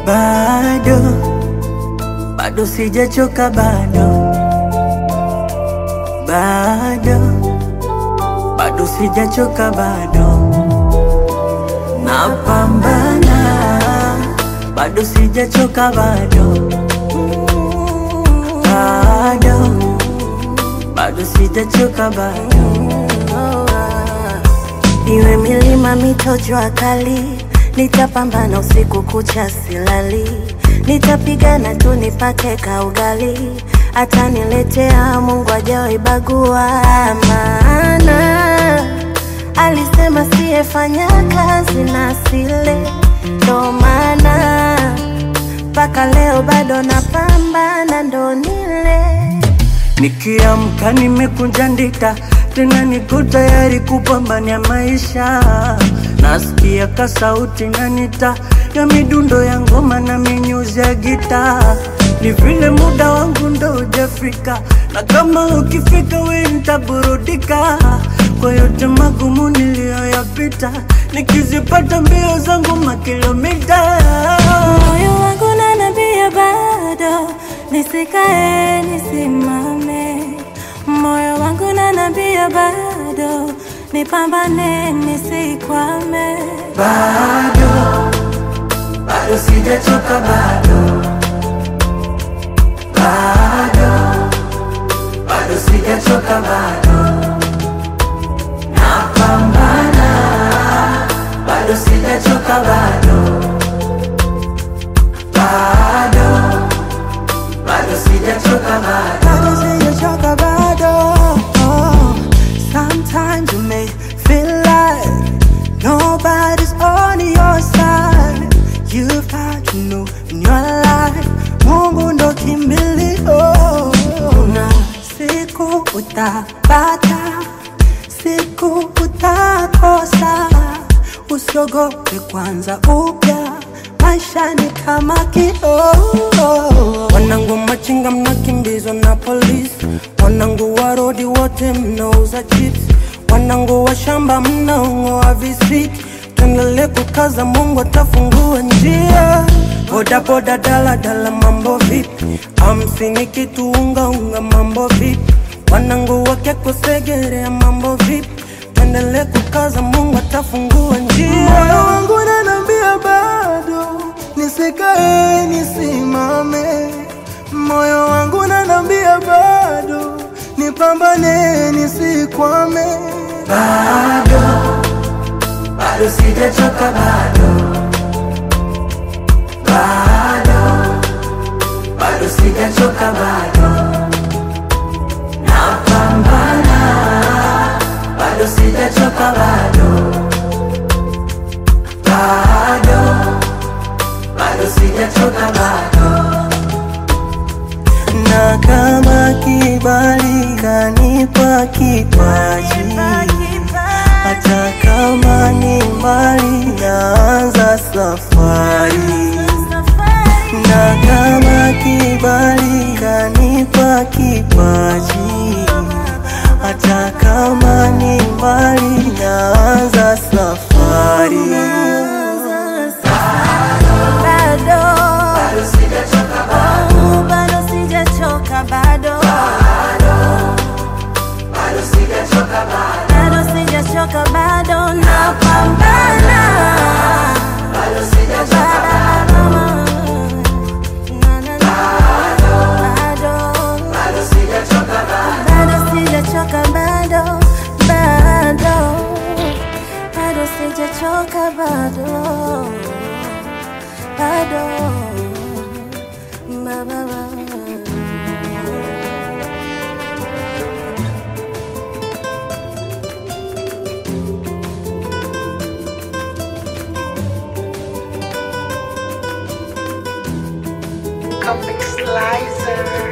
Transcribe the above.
bado bado sijachoka bado bado bado sijachoka bado napambana bado sijachoka bado bado bado sijachoka bado Iwe milima, mito, jua kali, nitapambana usiku kucha silali, nitapigana tu nipate kaugali, ataniletea Mungu ajawahi bagua, maana alisema siyefanya kazi na sile, ndo maana mpaka leo bado napambana, ndo nile Nikiamka nimekunja ndita, tena niko tayari kupambania maisha. Nasikia ka sauti nanita ya midundo ya ngoma na minyuzi ya gita. Ni vile muda wangu ndo hujafika, na kama ukifika we nitaburudika kwa yote magumu niliyoyapita, nikizipata mbio zangu makilomita Moyo wangu unaniambia bado nisikae nisimame, moyo wangu unaniambia bado nipambane nisikwame. bado bado sijachoka bado bado bado sijachoka bado napambana bado sijachoka bado bado bado sijachoka bado bado sijachoka bado. Oh, sometimes you may feel like nobody's on your side. You've had to know in your life, Mungu ndo kimbilio. Na siku utapata, siku utakosa. Usiogope kwanza upya, maisha ni kama kioo. Wanangu machinga mnakimbizwa na polisi, wanangu wa rodi wote mnauza chips, wanangu wa shamba mnaong'oa visiki. Tuendelee kukaza, Mungu atafungua njia. Boda boda, dala dala, mambo vipi? Hamsini kitu unga unga, mambo vipi? Wanangu wake kusegerea, mambo vipi? Tuendelee kukaza, Mungu atafungua njia. Moyo wangu unaniambia bado nisikae nisimame, moyo wangu unaniambia bado nipambane nisikwame. bado bado sijachoka bado bado bado sijachoka bado napambana bado sijachoka bado bado bado sijachoka bado na kama kibali kanipa kipaji, hata kama ni mbali, naanza safari. Na kama kibali kanipa kipaji, hata kama ni mbali, naanza safari. bado bado sijachoka bado bado sijachoka bado bado sijachoka bado napambana bado sijachoka bado sijachoka bado bado bado sijachoka bado bado ba, ba, ba. Comic Slicer.